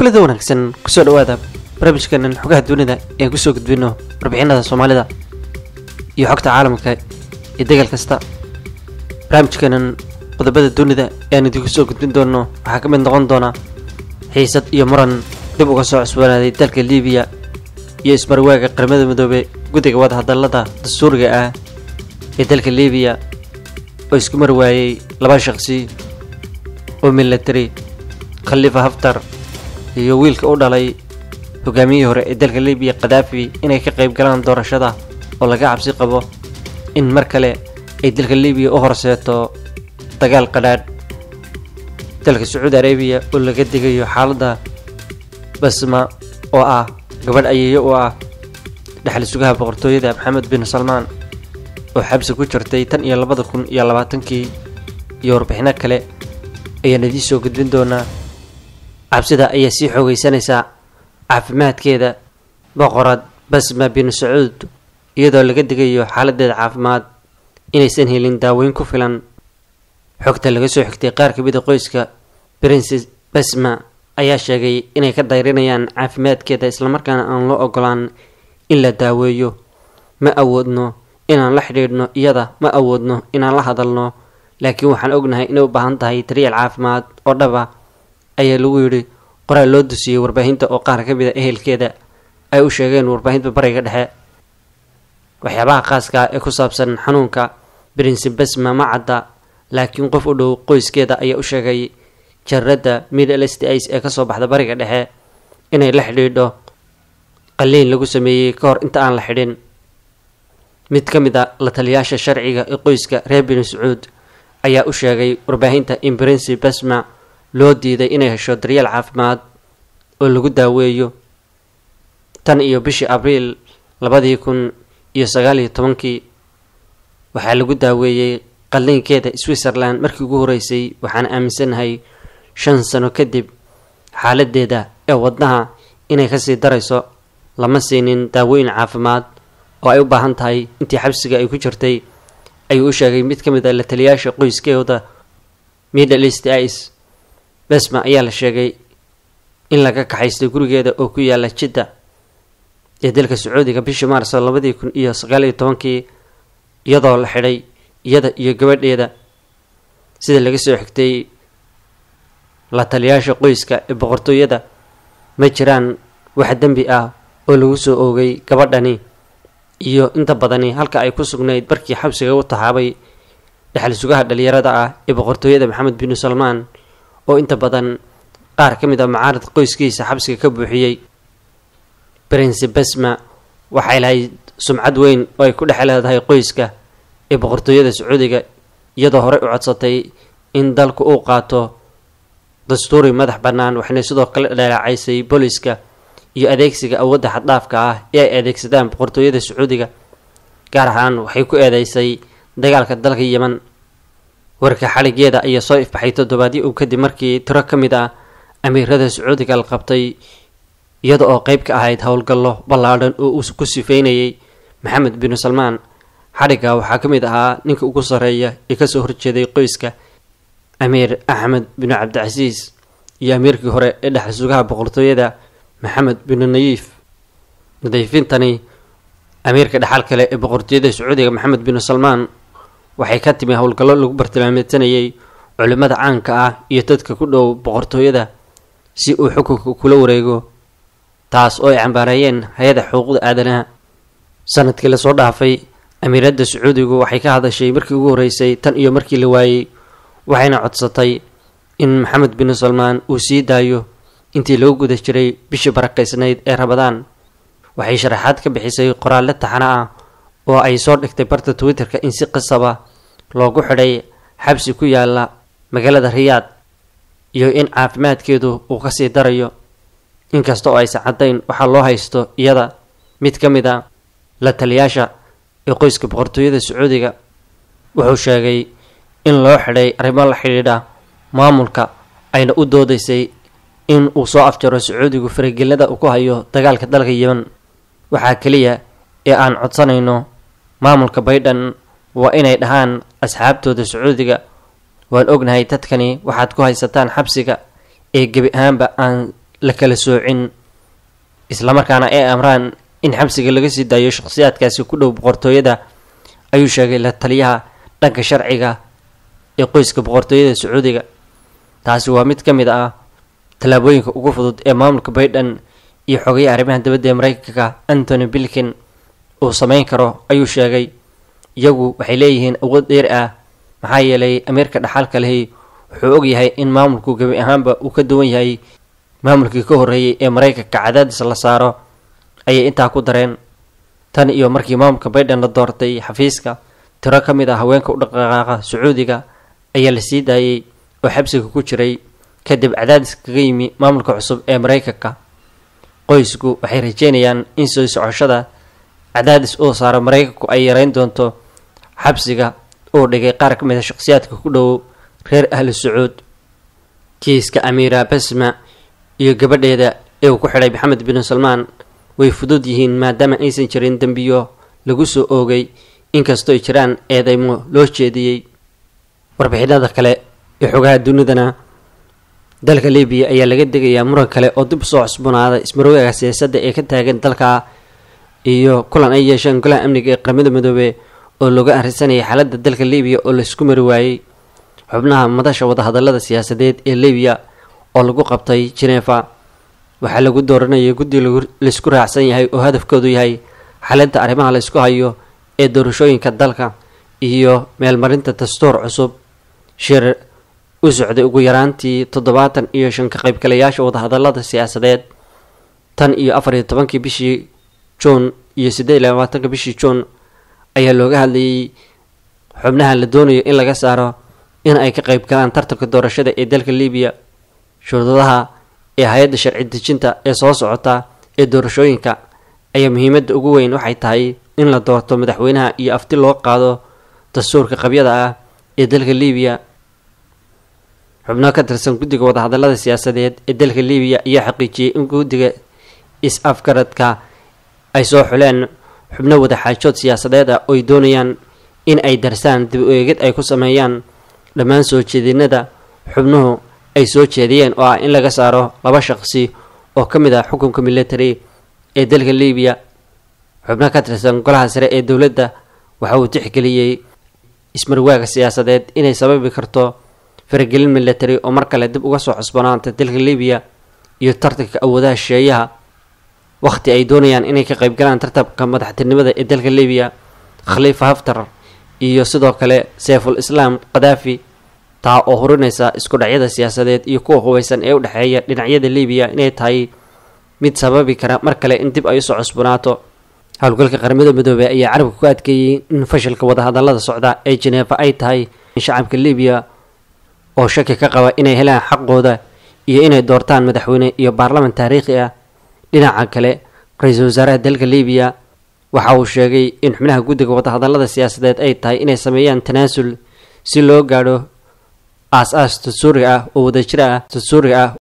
kulida wanaagsan kusoo dhawaada barnaamijkanan xogaha dunida ee kusoo gudbino warbixinada soomaalida iyo xogta caalamka ee degal kasta barnaamijkanan qodobada dunida eaan idinku soo gudbin doono waxaa ka mid noqon doona xiisad iyo muran dib uga soo cusboonaaday dalka libiya iyo ismarwaaga qaramada midoobe guddiga wadahadalada dastuuriga ah ee dalka libiya oo isku mar waayey laba shaqsi oo milatari khalifa haftar iyo wiilka u dhalay hogaamiyihii hore ee dalka libiya khadaafi inay ka qayb galaan doorashada oo laga cabsi qabo in mar kale ay dalka libiya u horseeto dagaal qadhaadh dalka sacuudi arabiya oo laga digayo xaaladda basma oo ah gabadh ayeeyo u ah dhexal sugaha boqortooyada maxamed bin salmaan oo xabsi ku jirtay tan iyo labada kun iyo labaatankii iyo warbixino kale ayaan idiin soo gudbin doonaa cabsida ayaa sii xoogeysanaysaa caafimaadkeeda boqorad basma bin sacuud iyadoo laga digayo xaaladeeda caafimaad inaysan helin daaweyn ku filan xogta laga soo xigtay qaar ka mid a qoyska princes basma ayaa sheegay inay ka dayrinayaan caafimaadkeeda islamarkaana aan loo ogolaan in la daaweeyo ma awoodno inaan la xidhiidhno iyada ma awoodno inaan la hadalno laakiin waxaan ognahay inay u baahan tahay daryeel caafimaad oo dhaba ayaa lagu yidhi qoraal loo dusiyey warbaahinta oo qaar ka mid a ehelkeeda ay u sheegeen warbaahinta bariga dhexe waxyaabaha khaaska ee ku saabsan xanuunka prince basma ma cadda laakiin qof u dhow qoyskeeda ayaa u sheegay jaradda middle stis ee kasoo baxda bariga dhexe inay la xidhiidho qaliin lagu sameeyey ka hor inta aan la xidhin mid ka mid a la taliyaasha sharciga ee qoyska reer bini sacuud ayaa u sheegay warbaahinta in prince basma loo diiday inay hesho daryeel caafimaad oo lagu daaweeyo tan iyo bishii abriil labadii kun iyo sagaal iyo tobankii waxaa lagu daaweeyey qalliinkeeda switzerland markii ugu horeysay waxaan aaminsanahay shan sano kadib xaaladeeda ee wadnaha inay kasii darayso lama siinin daaweyn caafimaad oo ay u baahan tahay intii xabsiga ay ku jirtay ayuu u sheegay mid ka mid a la taliyaasha qoyskeeda middle east is besma ayaa la sheegay in laga kaxaystay gurigeeda oo ku yaala jidda ee dalka sacuudiga bishii maarso labadii kun iyo sagaal iyo tobankii iyadoo la xidhay iyada iyo gabadheeda sida laga soo xigtay la taliyaasha qoyska ee boqortooyada ma jiraan wax dembi ah oo lagu soo oogay gabadhani iyo inta badani halka ay ku sugnayd barkii xabsiga u taxaabay dhexal sugaha dhalinyarada ah ee boqortooyada maxamed bin salmaan oo inta badan qaar ka mid a macaarad qoyskiisa xabsiga ka buuxiyey prince basma waxay lahayd sumcad weyn oo ay ku dhex leedahay qoyska ee boqortooyada sacuudiga iyadoo horey u codsatay in dalku uu qaato dastuuri madax bannaan waxayna sidoo kale dhalaacaysay booliska iyo adeegsiga awoodda xaddhaafka ah ee ay adeegsadaan boqortooyada sacuudiga gaar ahaan waxay ku eedeysay dagaalka dalka yeman warka xaligeeda ayaa soo ifbaxay toddobaadyo uu kadib markii tiro ka mid ah amiirada sacuudiga la qabtay iyada oo qeyb ka ahayd howlgallo ballaadhan oo uu ku sifeynayay maxamed bin salmaan xadhigga waxaa ka mid ahaa ninka ugu sarreeya ee kasoo horjeeday qoyska amiir axmed bin cabdicasiis iyo amiirkii hore ee dhexal sugaha boqortooyada maxamed bin nayiif nadiifintani amiirka dhexal kale ee boqortooyada sacuudiga maxamed bin salmaan waxay ka timi howlgallo lagu bartilmaameysanayay culimmada caanka ah iyo dadka ku dhow boqortooyada si uu xukunka kula wareego taas oo ay cambaareeyeen hay-ada xuquuqda aadanaha sanadkii lasoo dhaafay amiiradda sacuudigu waxay ka hadashay markii ugu horreysay tan iyo markii la waayey waxayna codsatay in maxamed bin salmaan uu sii daayo intii lagu guda jiray bishii barakaysnayd ee rabadaan waxay sharaxaad ka bixisay qoraalle taxana ah oo ay soo dhigtay barta twitter-ka in si qasaba loogu xidhay xabsi ku yaala magaalada riyaad iyo in caafimaadkeedu uu kasii darayo inkasta oo aysan caddayn waxaa loo haysto iyada mid ka mid a la taliyaasha ee qoyska boqortooyada sacuudiga wuxuu sheegay in loo xidhay arrimo la xidhiidha maamulka ayna u doodaysay in uu soo afjaro sacuudigu faragelnada uu ku hayo dagaalka dalka yeman waxaa keliya ee aan codsanayno maamulka baydhan waa inay dhahaan asxaabtooda sacuudiga waan ognahay dadkani waxaad ku haysataan xabsiga ee gebi ahaanba aan la kala soocin islamarkaana ay amraan in xabsiga laga sii daayo shakhsiyaadkaasi ku dhow boqortooyada ayuu sheegay la taliyaha dhanka sharciga ee qoyska boqortooyada sacuudiga taasi waa mid ka mid ah tallaabooyinka ugu fudud ee maamulka baydhan iyo xogaya arrimaha dibadda ee mareykanka antony bilkin uu sameyn karo ayuu sheegay iyagu waxay leeyihiin awood dheer ah maxaa yeelay amiirka dhaxalka lehi wuxuu ogyahay in maamulku gebi ahaanba uu ka duwan yahay maamulkii ka horreeyay ee mareykanka cadaadis la saaro ayay intaa ku dareen tan iyo markii maamulka baydhan la doortay xafiiska tiro ka mid ah haweenka u dhaqdhaqaaqa sacuudiga ayaa la sii daayay oo xabsiga ku jiray kadib cadaadis kaga yimi maamulka cusub ee mareykanka qoysku waxay rajeynayaan in soo socoshada cadaadis uu saaro mareykanku ay yareyn doonto xabsiga uu dhigay qaar ka mid a shakhsiyaadka ku dhow reer ahlu sacuud kiiska amiira basma iyo gabadheeda ee uu ku xidhay maxamed bin salmaan way fudud yihiin maadaama aysan jirin dembiyo lagu soo oogay inkastoo ay jiraan eedeymo loo jeediyey warbixinada kale ee xogaha dunidana dalka libiya ayaa laga degayaa muran kale oo dib usoo cusboonaada ismaroogaga siyaasadda ee ka taagan dalka iyo kulan ay yeesheen golaha amniga ee qaramada midoobe oo looga arrinsanayay xaaladda dalka libiya oo laisku mari waayey xubnaha madasha wadahadalada siyaasadeed ee libiya oo lagu qabtay genefa waxaa lagu dooranayay guddi laisku raacsan yahay oo hadafkoodu yahay xalinta arrimaha la isku hayo ee doorashooyinka dalka iyo meelmarinta dastuur cusub shir u socday ugu yaraantii toddobaatan iyo shan ka qaybgalayaasha wadahadalada siyaasadeed tan iyo afar iyo tobankii bishii juun iyo siddeed iyo labaatanka bishii juun ayaa looga hadlayay xubnaha la doonayo in laga saaro in ay ka qayb galaan tartanka doorashada ee dalka libiya shuruudaha ee hay-adda sharci dejinta ee soo socota ee doorashooyinka ayaa muhiimadda ugu weyn waxay tahay in la doorto madaxweynaha iyo afti loo qaado dastuurka qabyada ah ee dalka libiya xubno ka tirsan guddiga wadahadalada siyaasadeed ee dalka libiya ayaa xaqiijiyey in guddiga is-afgaradka ay soo xuleen xubno wadaxaajood siyaasadeed ah oo ay doonayaan in ay darsaan dib u eegid ay ku sameeyaan dhammaan soo jeedinada xubnuhu ay soo jeediyeen oo ah in laga saaro laba shaqsi oo ka mid ah xukunka military ee dalka libiya xubno ka tirsan golaha sare ee dowladda waxa uu tixgeliyey ismarwaaga siyaasadeed inay sababi karto faragelin military oo mar kale dib uga soo cusbanaanta dalka libiya iyo tartanka awoodaha shisheeyaha wakhti ay doonayaan inay ka qaybgalaan tartabka madaxtinimada ee dalka libiya khaliifa haftar iyo sidoo kale seeful islaam khadaafi taa oo hurinaysa isku dhacyada siyaasadeed iyo kuwa hubeysan ee u dhexeeya dhinacyada libiya inay tahay mid sababi kara mar kale in dib ay usoo cusbanaato howlgalka qaramada midoobey ayaa carabka ku adkeeyey in fashilka wadahadalada socda ee jeneefa ay tahay in shacabka libiya oo shaki ka qaba inay helaan xaqooda iyo inay doortaan madaxweyne iyo baarlaman taariikhi ah dhinaca kale ra-iisul wasaaraha dalka libiya waxa uu sheegay in xubnaha guddiga wadahadalada siyaasadeed ay tahay inay sameeyaan tanaasul si loo gaadho aas-aas dastuuri ah oo wadajir ah dastuuri ah